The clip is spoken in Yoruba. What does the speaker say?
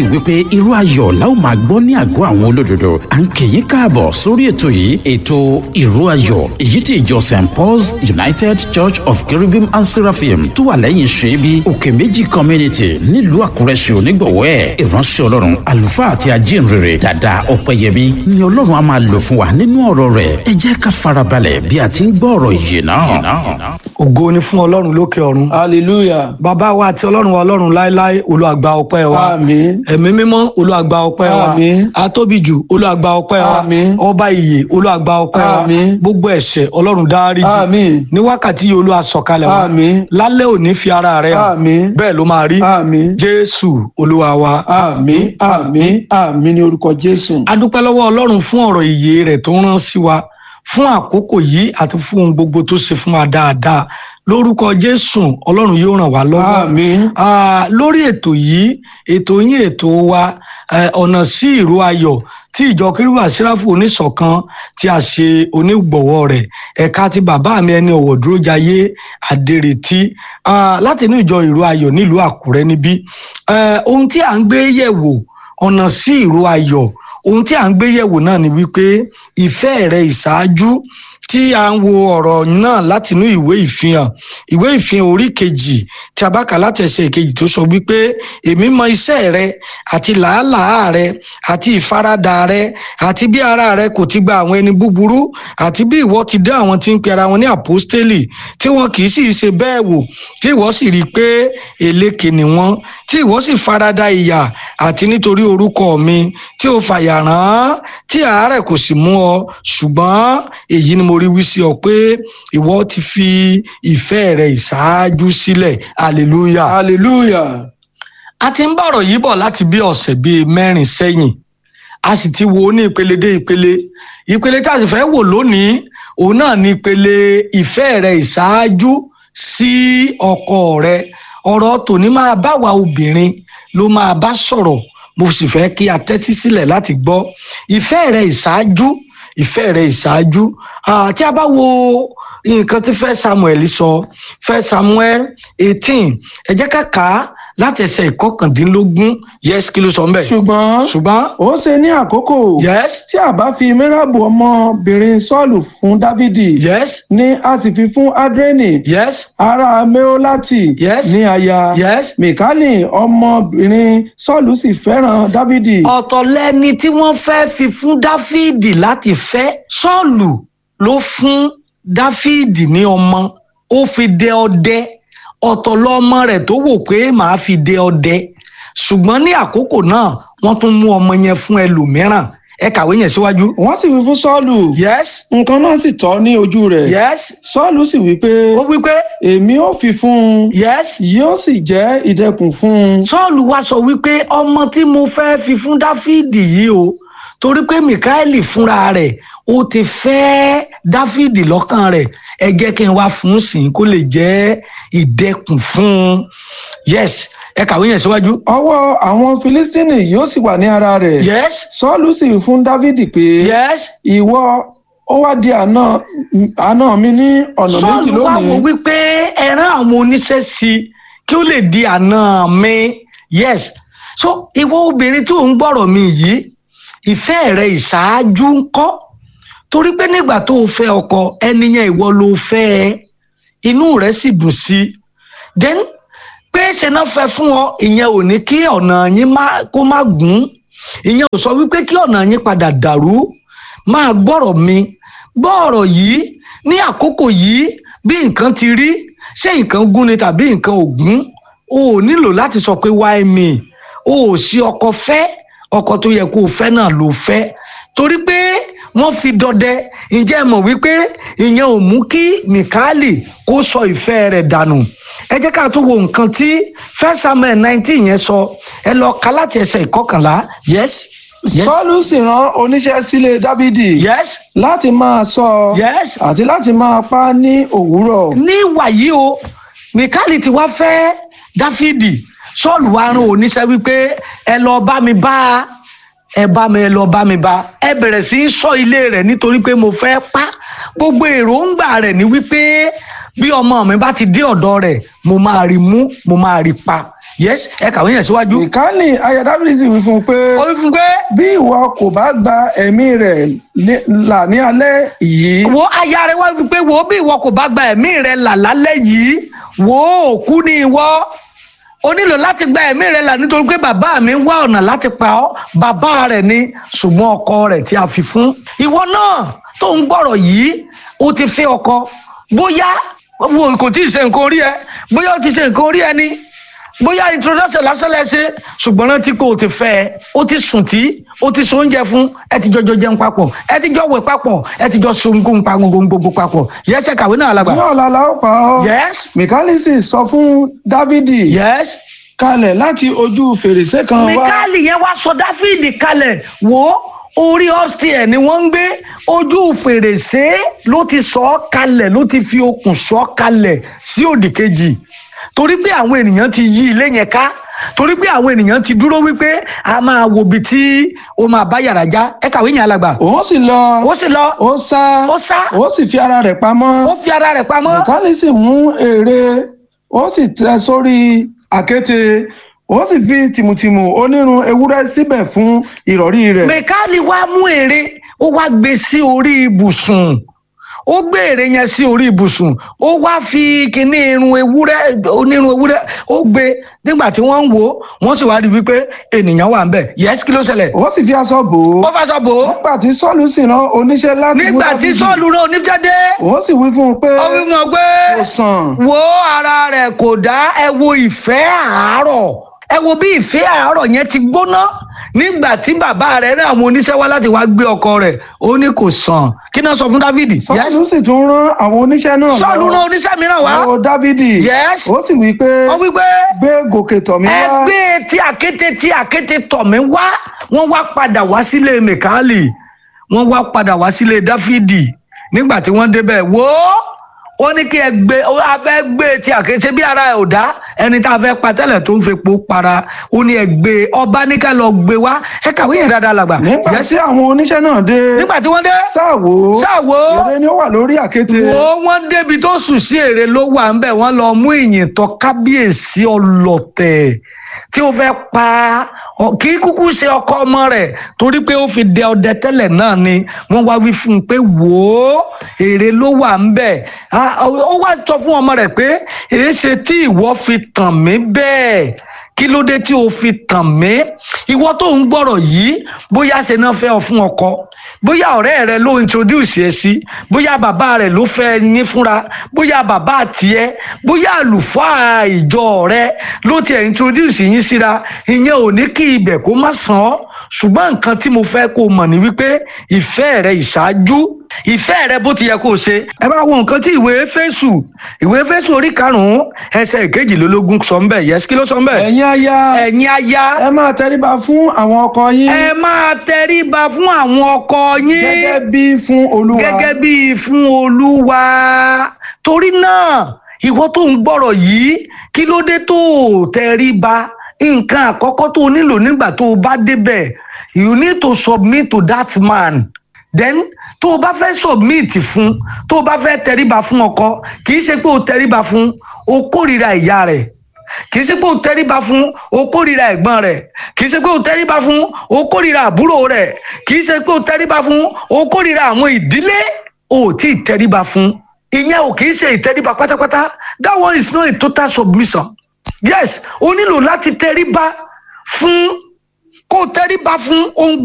wípé irú ayọ̀ la ó máa gbọ́ ní àgọ́ àwọn olódodo à ń kì í káàbọ̀ sórí ètò yìí ètò ìró ayọ̀ èyí tí ìjọ st paul's united church of cherubim and seraphim tó wà lẹ́yìn ṣẹ́bi òkè méjì community nílùú àkúrẹ́ ṣe onígbọ̀wọ́ ẹ̀ ìránṣẹ́ ọlọ́run àlùfáà àti ajínrere dàda ọ̀pẹ̀yẹmí ni ọlọ́run á máa lò fún wa nínú ọ̀rọ̀ rẹ̀ ẹ jẹ́ ká farabalẹ̀ bí a ti ń gbọ́ ọ̀rọ̀ yìí náà. ògo ni fún ọlọ́run lókè ọ̀run hallelujah bàbá wa àti ọlọ́run wa ọlọ́run láéláé olùwàgbà ọpẹ́ wa àmín ẹ̀mí mímọ́ olùwàgbà ọpẹ́ wa Àmín. atóbijù olùwàgbà ọpẹ́ wa Àmín. ọba ìyè olùwàgbà ọpẹ́ wa Àmín. gbogbo ẹ̀ṣẹ̀ ọlọ́run dáríjì àmín ní wákàtí yìí olúwa sọ̀kalẹ̀ wa Àmín. lálẹ́ òní fi ara rẹ̀ hàn àmín bẹ́ẹ̀ ló máa rí àmín jésù olúwa wa àmín àmín àmín ní orúkọ jésù a dúpẹ́ lọ́wọ́ ọlọ́run fún ọ̀rọ̀ ìyè rẹ̀ tó rán sí wa fún àkókò yìí àti fún ohun gbogbo tó ṣe fún wa dáadáa lórúkọ jésù ọlọ́run yóò ràn wá lọ́wọ́ àmín Ah, lórí ètò yìí ètò yín ètò wa eh, ọ̀nà sí ìró ayọ̀ tí ìjọ kérúbù àsíráfù oníṣọ̀kan tí a ṣe onígbọ̀wọ́ rẹ̀ ẹ̀ka ti bàbá mi ẹni ọ̀wọ̀ dúró jayé àdèrètí ah, láti inú ìjọ ìró ayọ̀ nílùú àkúrẹ́ níbí Eh, ohun tí à ń gbé yẹ̀wò ọ̀nà sí ìró ayọ̀ ohun tí à ń gbé yẹ̀wò náà ni wípé ìfẹ́ rẹ ìṣáájú tí a ń wo ọ̀rọ̀ náà látinú ìwé ìfihàn ìwé ìfihàn orí kejì tí a bá kà láti ẹsẹ̀ ìkejì tó sọ wípé èmi mọ iṣẹ́ rẹ àti làálàá rẹ àti ìfaradà rẹ àti bí ara rẹ kò ti gba àwọn ẹni búburú àti bí ìwọ ti dá àwọn tí ń pe ara wọn ní àpọ́stélì tí wọn kì í sì ṣe bẹ́ẹ̀ wò tí ìwọ sì rí i pé èlékè ni wọ́n tí ìwọ sì farada ìyà àti nítorí orúkọ mi tí o fàyà rán tí àárẹ̀ kò sì mú ọ ṣùgbọ́n èyí ni mo rí wí sí ọ pé ìwọ ti fi ìfẹ́ rẹ ìṣáájú sílẹ̀ hallelujah. hallelujah a ti ń bọ̀rọ̀ yìí bọ̀ láti bí ọ̀sẹ̀ bíi mẹ́rin sẹ́yìn a sì ti wo ní ìpele dé ìpele ìpele tí a sì fẹ́ wò lónìí òun náà ni ìpele ìfẹ́ rẹ ìṣáájú sí ọkọ rẹ ọ̀rọ̀ tòní máa bá wa obìnrin ló máa bá sọ̀rọ̀ mo sì fẹ́ kí a tẹ́tí sílẹ̀ láti gbọ́ ìfẹ́ rẹ ìṣáájú ìfẹ́ rẹ ìṣáájú Ah, tí a bá wo nǹkan tí fẹ́ samuel sọ fẹ́ samuel eighteen ẹ jẹ́ ká kà á láti ẹsẹ̀ ìkọkàndínlógún yes kí ló sọ ń bẹ̀. ṣùgbọ́n ṣùgbọ́n ó ṣe ní àkókò yes tí a bá fi mẹ́ràbù ọmọbìnrin sọ́ọ̀lù fún dávidi yes ni a sì fi fún adreni yes ará meolati Yes. ní aya yes. mikali ọmọbìnrin sọ́ọ̀lù sì fẹ́ràn dávidi ọ̀tọ̀ lẹni tí wọ́n fẹ́ fi fún dáfídì láti fẹ́ sọ́ọ̀lù ló fún dáfídì ní ọmọ ó fi dẹ ọdẹ ọ̀tọ̀ lọmọ rẹ̀ tó wò pé màá fi dẹ ọdẹ ṣùgbọ́n ní àkókò náà wọ́n tún mú ọmọ yẹn fún ẹlòmíràn ẹ kàwé yẹn síwájú. wọ́n sì wí fún sọ́ọ̀lù yes nǹkan náà sì tọ́ ní ojú rẹ̀ yes sọ́ọ̀lù sì wí pé ó wí pé èmi ò fi fún un yes yóò sì jẹ́ ìdẹkùn fún un sọ́ọ̀lù wá sọ wípé ọmọ tí mo fẹ́ fi fún dáfídì yìí o torí pé mikaeli fúnra rẹ̀ ó ti fẹ́ dáfídì lọ́kàn rẹ̀ ẹ jẹ́ kí n wá fún un sìn kó lè jẹ́ ìdẹkùn fún un yes ẹ kàwé yẹn síwájú ọwọ́ àwọn filistini yóò sì wà ní ara rẹ̀ yes sọ́ọ̀lù sì wí fún dávidi pé yes ìwọ ó wá di àná àná mi ní ọ̀nà méjì sọ́ọ̀lù wá wò lónìí wípé ẹran àwọn oníṣẹ́ sí i kí ó lè di àná mi yes so ìwọ obìnrin tó ń gbọ́rọ̀ mi yìí ìfẹ́ rẹ ìṣáájú ń kọ́ torí pé nígbà tó o fẹ́ ọkọ ẹni yẹn ìwọ ló fẹ́ ẹ inú rẹ sì dùn sí i then pé ṣe náà fẹ́ fún ọ ìyẹn ò ní kí ọ̀nà yín má- kó má gùn ìyẹn ò sọ wípé kí ọ̀nà yín padà dàrú máa gbọ́rọ̀ mi gbọ́rọ̀ yìí ní àkókò yìí bí nǹkan ti rí ṣé nǹkan gún ni tàbí nǹkan ò gún o ò nílò láti sọ pé why me o ò sí ọkọ fẹ́ ọkọ tó yẹ kó o fẹ́ náà ló fẹ́ torí pé wọ́n fi dọdẹ ǹjẹ́ ẹ mọ̀ wípé ìyẹn ò mú kí mikali kó sọ ìfẹ́ rẹ̀ dànù ẹ jẹ́ ká tó wo nǹkan tí first samuel nineteen yẹn sọ ẹ lọ ka láti ẹsẹ̀ ìkọkànlá yes yes sọ́ọ̀lù sì rán oníṣẹ́ sílé dávidi yes láti máa ṣọ́ ọ yes àti láti máa pa á ní òwúrọ̀ ní wàyí o mikali ti wá fẹ́ dáfídì sọ́ọ̀lù wa rán oníṣẹ́ wípé ẹ lọ bá mi bá a ẹ bá mi ẹ lọ bá mi bá ẹ bẹ̀rẹ̀ sí í sọ ilé rẹ̀ nítorí pé mo fẹ́ pa gbogbo èròǹgbà rẹ̀ ni wípé bí ọmọ mi bá ti dé ọ̀dọ̀ rẹ̀ mo máa rí mú mo máa rí pa yes ẹ kàwé yẹn síwájú. ìkànnì aya dáfídì sì wí fún un pé ó wí fún pé bí ìwọ kò bá gba ẹ̀mí rẹ̀ ní- là ní alẹ́ yìí wo aya rẹ wá fi pé wo bí ìwọ kò bá gba ẹ̀mí rẹ là lálẹ́ yìí wo òkú ni ìwọ o nílò láti gba ẹ̀mí rẹ là nítorí pé bàbá mi wá ọ̀nà láti pa ọ́ bàbá rẹ̀ ni ṣùgbọ́n ọkọ rẹ̀ tí a fi fún. ìwọ náà tó ń gbọ́rọ̀ yìí o ti fẹ́ ọkọ bóyá wo kò tí ì ṣe nǹkan orí ẹ bóyá o ti ṣe nǹkan orí ẹ ni bóyá introduction lásán lẹ́sẹ̀ ṣùgbọ́n rántí pé o ti fẹ́ ẹ o ti sùn tí o ti so oúnjẹ fún ẹ ti jọjọ jẹun papọ̀ ẹ ti jọ wẹ̀ papọ̀ ẹ ti jọ so nǹkan pa gbogbo papọ̀ yẹsẹ̀ kàwé náà lágbà. ní ọ̀la la ó pa ọ́ yes mìkálì sì sọ fún dávídì yes kalẹ̀ láti ojú fèrèsé kan wá mikali yẹn wá sọ dáfídì kalẹ̀ wò ó orí upstairs ni wọ́n ń gbé ojú fèrèsé ló ti sọ ọ́ kalẹ̀ ló ti fi okùn sọ ọ́ kalẹ̀ sí òdì kejì torí pé àwọn ènìyàn ti yí ilé yẹn ká torí pé àwọn ènìyàn ti dúró wípé a máa wo ibi tí ó máa bá yàrá já ẹ kàwé yẹn alàgbà òun sì lọ ó sì lọ ó sá ó sá ó sì fi ara rẹ̀ pamọ́ ó fi ara rẹ̀ pamọ́ mìkálì sì mú ère ó sì tẹ sórí àkéte ó sì fi tìmùtìmù onírun ewúrẹ́ síbẹ̀ fún ìrọ̀rí rẹ̀ mẹkáàlì wá mú ère ó wá gbé sí orí ibùsùn ó gbé ère yẹn sí orí ibùsùn ó wá fi kíní irun ewúrẹ́ onírun ewúrẹ́ ó gbé nígbà tí wọ́n ń wò ó wọ́n sì wá rí i wípé ènìyàn wà ń bẹ̀ yẹ́sì kí ló ṣẹlẹ̀ ó sì fi aṣọ bò ó ó fàṣọ bò ó nígbà tí sọ́ọ̀lù sì rán oníṣẹ́ láti mú nígbà tí Dáfídì, sọ́ọ̀lù rán oníjẹ́dé òun sì wí fún un pé ó wí mọ̀ pé kò sàn wo ara rẹ̀ kò dá ẹ wo ìfẹ́ àárọ̀ ẹ wo bí ìfẹ́ àárọ̀ yẹn ti gbóná nígbà tí bàbá rẹ̀ rán àwọn oníṣẹ́ wá láti wá gbé ọkọ rẹ̀ ó ní kò sàn kí náà sọ fún dávìdì sọ́ọ̀lù sì tún rán àwọn oníṣẹ́ náà sọ́ọ̀lù rán oníṣẹ́ mìíràn wá lọ dávidi Yes. ó sì wí pé wọ́n wí pé gbé gòkè tọ̀ mí wá ẹgbẹ́ tí àkété tí àkété tọ̀ mí wá wọ́n wá padà wá sílé mẹ̀kálì wọ́n wá padà wá sílé dáfídì nígbà tí wọ́n débẹ̀ wò ó ó ní kí ẹ gbé ó a fẹ́ gbé tí àkété bí ara ẹ̀ ò dá ẹni tá a fẹ́ pa tẹ́lẹ̀ tó ń fepo para ó ní ẹ gbé ọba ní ká lọ gbé wá ẹ kàwé yẹn dáadáa làgbà nígbà Yes. tí àwọn oníṣẹ́ náà dé nígbà tí wọ́n dé sáàwó sáàwó ère ni ó wà lórí àkéte wo wọn débi tó sùn sí èrè ló wà ń bẹ wọn lọ mú ìyìn tọ kábíyèsí ọlọ̀tẹ̀ tí ó fẹ́ pa ọ- kì í kúkú ṣe ọkọ ọmọ rẹ̀ torí pé ó fi dẹ ọdẹ tẹ́lẹ̀ náà ni wọ́n wá wí fún un pé wò ó èrè ló wà ń bẹ Ah, ó wá sọ fún ọmọ rẹ̀ pé èé ṣe tí ìwọ fi tàn mí bẹ́ẹ̀ kí ló dé tí o fi tàn mí ìwọ tó ń gbọ́rọ̀ yìí bóyá ṣe náà fẹ́ ọ fún ọkọ bóyá ọ̀rẹ́ rẹ ló introduce ẹ sí bóyá bàbá rẹ ló fẹ́ ní fúnra bóyá bàbá tiẹ̀ bóyá àlùfáà ìjọ rẹ ló tiẹ̀ introduce yín síra ìyẹn ò ní kí ibẹ̀ kó má sàn ọ́ ṣùgbọ́n nǹkan tí mo fẹ́ kó o mọ̀ ní wípé ìfẹ́ rẹ ìṣáájú ìfẹ́ rẹ bó ti yẹ kó o ṣe ẹ bá wo nǹkan tí ìwé Éfésù ìwé Éfésù orí karùn-ún ẹsẹ̀ ìkejìlélógún sọ ń bẹ̀ yẹsí kí ló sọ ń bẹ̀ ẹ̀yin aya ẹ̀yin aya ẹ máa tẹríba fún àwọn ọkọ yín ẹ máa tẹríba fún àwọn ọkọ yín gẹ́gẹ́ bí fún olúwa gẹ́gẹ́ bí fún olúwa torí náà ìwọ tó ń gbọ́rọ̀ yìí kí ló dé tó o tẹríba nǹkan àkọ́kọ́ tó o nílò nígbà tó o bá débẹ̀ you need to submit to that man then tó o bá fẹ́ submit fún tó o bá fẹ́ tẹríba fún ọkọ kì í ṣe pé o tẹríba fún o kórìíra ìyá rẹ̀ kì í ṣe pé o tẹríba fún o kórìíra ẹ̀gbọ́n rẹ̀ kì í ṣe pé o tẹríba fún o kórìíra àbúrò rẹ̀ kì í ṣe pé o tẹríba fún o kórìíra àwọn ìdílé o ò tí ì tẹríba fún ìyẹn ò kì í ṣe ìtẹríba pátápátá that one is not a total submission yes o nílò láti tẹríba fún kó o tẹríba fún ohun